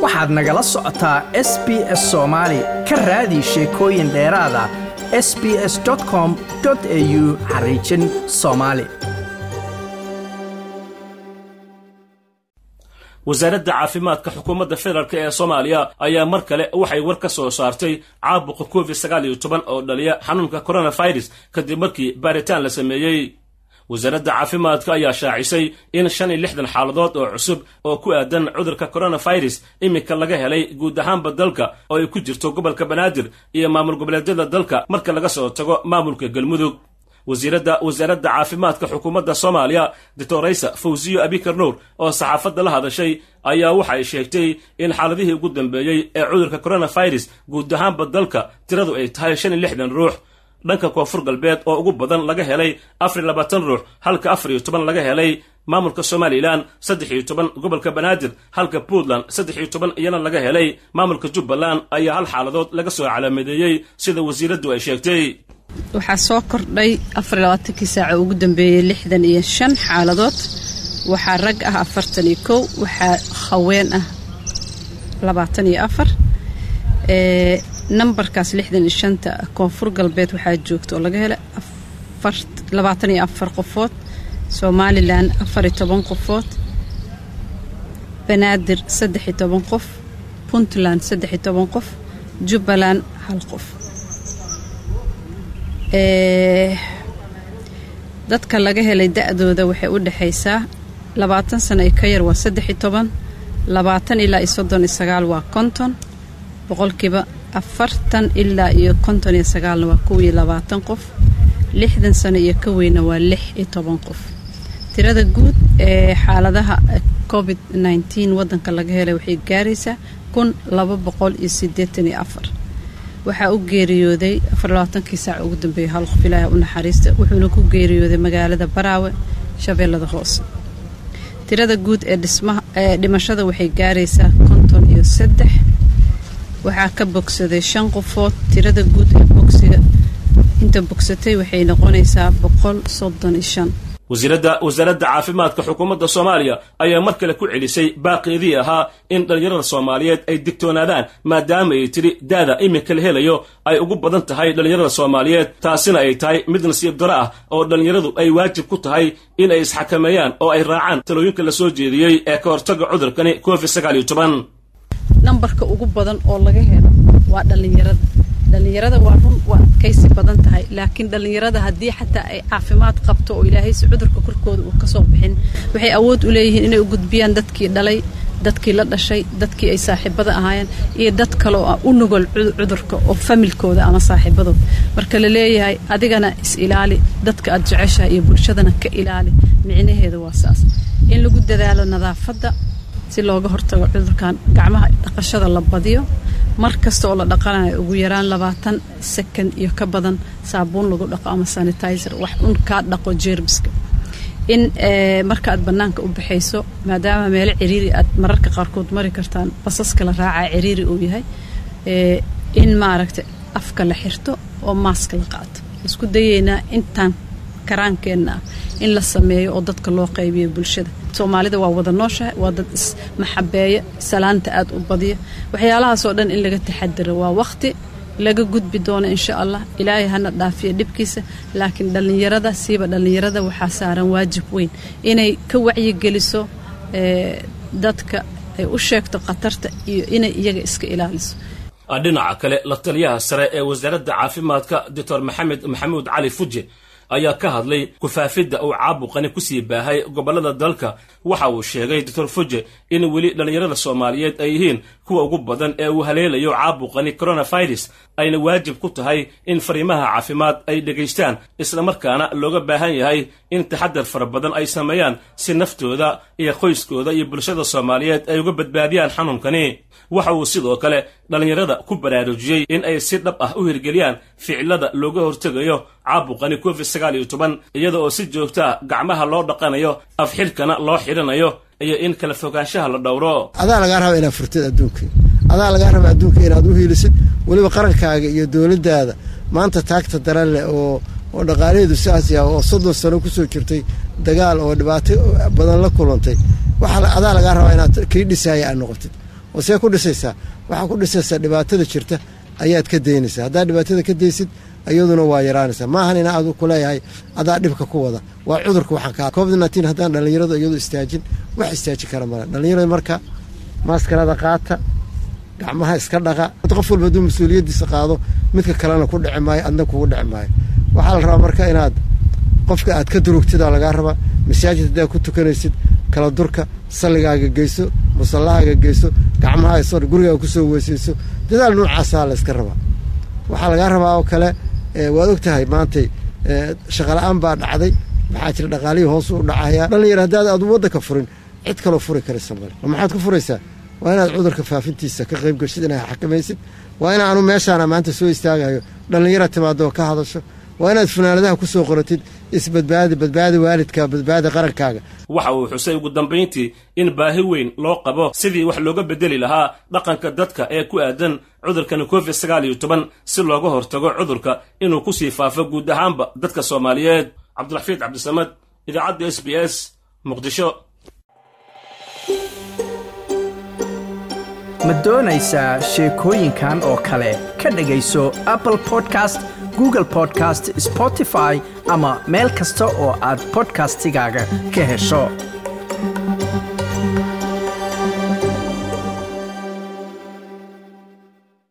waxaad nagala socotaa s b s soomaali ka raadi sheekooyin dheeraada s b s com au xariijin soomaali wasaaradda caafimaadka xukuumadda federaalk ee soomaaliya ayaa mar kale waxay war ka soo saartay caabuqa covid sagaal iyo toban oo dhaliya xanuunka coronavirus kadib markii baaritaan la sameeyey wasaaradda caafimaadka ayaa shaacisay in shan iyo lixdan xaaladood oo cusub oo ku aadan cudurka coronavirus iminka laga helay guud ahaanba dalka oo ay ku jirto gobolka banaadir iyo maamul goboleedyada dalka marka laga soo tago maamulka galmudug wasiiradda wasaaradda caafimaadka xukuumadda soomaaliya doctoraysa fawsiyo abikar nuur oo saxaafadda la hadashay ayaa waxa ay sheegtay in xaaladihii ugu dambeeyey ee cudurka coronavirus guud ahaanba dalka tiradu ay tahay shan iyo lixdan ruux dhanka koonfur galbeed oo ugu badan laga helay afar iyo labaatan ruux halka afar iyo toban laga helay maamulka somalilan saddex iyo toban gobolka banaadir halka puntland saddex iyo toban iyana laga helay maamulka jubbaland ayaa hal xaaladood laga soo calaamadeeyey sida wasiiraddu ay sheegtay waxaa soo kordhay afarlabaatankii saaca ugu dambeeyey lixdan iyo shan xaaladood waxaa rag ah afartan iyo kow waxaa haween ah labaatan iyo afar nambarkaas lixdan iyo shanta koonfur galbeed waxaa joogta oo laga helay labaatan iyo afar qofood somalilan afar iyo toban qofood banaadir saddex iyo toban qof puntland saddex iyo toban qof jubbaland hal qof dadka laga helay da-dooda waxay u dhexaysaa labaatan sano iyo ka yar waa saddex iyo toban labaatan ilaa iyo soddon iyo sagaal waa konton boqolkiiba afartan ilaa iyo konton iyo sagaalna waa kow iyo labaatan qof lixdan sano iyo ka weyna waa lix iyo toban qof tirada guud ee xaaladaha covid nneteen waddanka laga helay waxay gaaraysaa kun laba boqol iyo siddeetan iyo afar waxaa u geeriyooday afarlabaatankii saac ugu dambeeyay hal qof ilaaha u naxariista wuxuuna ku geeriyooday magaalada baraawe shabeellada hoose tirada guud ee dhismaha ee dhimashada waxay gaaraysaa konton iyo saddex waxaa ka bogsaday shan qofood tirada guud ee bogsiga inta bogsatay waxay noqonaysaa boqol soddon iyo shan wasiiradda wasaaradda caafimaadka xukuumadda soomaaliya ayaa mar kale ku celisay baaqeedii ahaa in dhallinyarada soomaaliyeed ay digtoonaadaan maadaama ay tidhi daada iminka la helayo ay ugu badan tahay dhallinyarada soomaaliyeed taasina ay tahay mid nasiib daro ah oo dhallinyaradu ay waajib ku tahay in ay isxakameeyaan oo ay raacaan talooyinka la soo jeediyey ee ka hortaga cudurkani covid sagaal iyo toban nambarka ugu badan oo laga helo waa dhallinyarada dhallinyarada waa run waa adkaysi badan tahay laakiin dhallinyarada haddii xataa ay caafimaad qabto oo ilaahaysi cudurka korkooda uu kasoo bixin waxay awood u leeyihiin inay u gudbiyaan dadkii dhalay dadkii la dhashay dadkii ay saaxiibada ahaayeen iyo dad kaloo ah u nugol cudurka oo familkooda ama saaxiibadood marka la leeyahay adigana is ilaali dadka aad jeceshahay iyo bulshadana ka ilaali micnaheeda waa saas in lagu dadaalo nadaafadda si looga hortago cudurkan gacmaha dhaqashada la badiyo mar kasta oo la dhaqanayo ugu yaraan labaatan second iyo ka badan saabuun lagu dhaqo ama sanitizer wax un kaa dhaqo jeermiska in marka aad bannaanka u baxayso maadaama meelo ciriiri aad mararka qaarkood mari kartaan basaska la raacaa ciriiri uu yahay in maaragta afka la xirto oo maaska la qaato isku dayeynaa intaan karaankeenna ah in la sameeyo oo dadka loo qaybiyo bulshada soomaalida waa wada nooshahay waa dad ismaxabeeya salaanta aad u badiya waxyaalahaasoo dhan in laga taxadiro waa waqti laga gudbi doono insha allah ilaahay hana dhaafiyo dhibkiisa laakiin dhallinyarada siiba dhallinyarada waxaa saaran waajib weyn inay ka wacyigeliso dadka ay u sheegto khatarta iyo inay iyaga iska ilaaliso dhinaca kale la taliyaha sare ee wasaaradda caafimaadka doctor maxamed maxamuud cali fuje ayaa ka hadlay kufaafidda uu caabuqani kusii baahay gobollada dalka waxa uu sheegay doctor fuje in weli dhallinyarada soomaaliyeed ay yihiin kuwa ugu badan ee uu haleelayo caabuqani coronavirus ayna waajib ku tahay in fariimaha caafimaad ay dhegaystaan islamarkaana looga baahan yahay in taxadar fara badan ay sameeyaan si naftooda iyo qoyskooda iyo bulshada soomaaliyeed ay uga badbaadiyaan xanuunkani waxa uu sidoo kale dhallinyarada ku baraarujiyey in ay si dhab ah u hirgeliyaan ficilada looga hortegayo caabuqani covid sagaal iyo toban iyada oo si joogtaa gacmaha loo dhaqanayo afxilkana loo xidhanayo iyo in kala fogaanshaha la dhowro adaa lagaa raba inaad furtid adduunka adaa lagaa raba adduunka inaad u hiilisid weliba qarankaaga iyo dowladdaada maanta taagta daran leh oo oo dhaqaalaheedu siaas yaha oo soddon sano kusoo jirtay dagaal oo dhibaato badan la kulantay waxa adaa lagaa rabaa inaad kii dhisaaya aad noqotid oo see ku dhisaysaa waxaa ku dhisaysaa dhibaatada jirta ayaad ka daynaysaa haddaad dhibaatada ka daysid iyaduna waa yaraanaysaa maahan ina adu ku leeyahay adaa dhibka ku wada waa cudurka waxaan ka covid nneteen haddaan dhallinyaradu iyadu istaajin wax istaajin kara male dhallinyarada marka maaskarada qaata gacmaha iska dhaqa qof walba hadduu mas-uuliyaddiisa qaado midka kalena ku dhici maayo adna kugu dhici maayo waxaa la rabaa marka inaad qofka aad ka durugtidaa lagaa rabaa masaajid haddaad ku tukanaysid kala durka salligaaga geyso musallahaaga geyso gacmaha isoo gurigaaga kusoo weysayso dadaal nuucaasaa la yska rabaa waxaa lagaa rabaa oo kale waad og tahay maantay shaqala-aan baa dhacday maxaa jira dhaqaalihii hoos u dhacayaa dhallinyar haddaad aadu waddanka furin cid kaloo furi karaysa male ma maxaad ku furaysaa waa inaad cudurka faafintiisa ka qayb geshid inaad xakamaysid waa inaanu meeshaana maanta soo istaagayo dhallinyara timaado oo ka hadasho waa inaad funaanadaha ku soo qoratid isbadbaadi badbaadi waalidka badbaadi qarankaaga waxa uu xusay ugu dambayntii in baahi weyn loo qabo sidii wax looga bedeli lahaa dhaqanka dadka ee ku aadan cudurkani covid sagaal iyo toban si looga hortago cudurka inuu ku sii faafo guud ahaanba dadka soomaaliyeed cabdiraxiid cabdisamad idaacadda s b s muqdisho ma doonaysaa sheekooyinkan oo kale ka dhegayso apple podcast google podcast spotify ama meel kasta oo aad bodkastigaaga ka hesho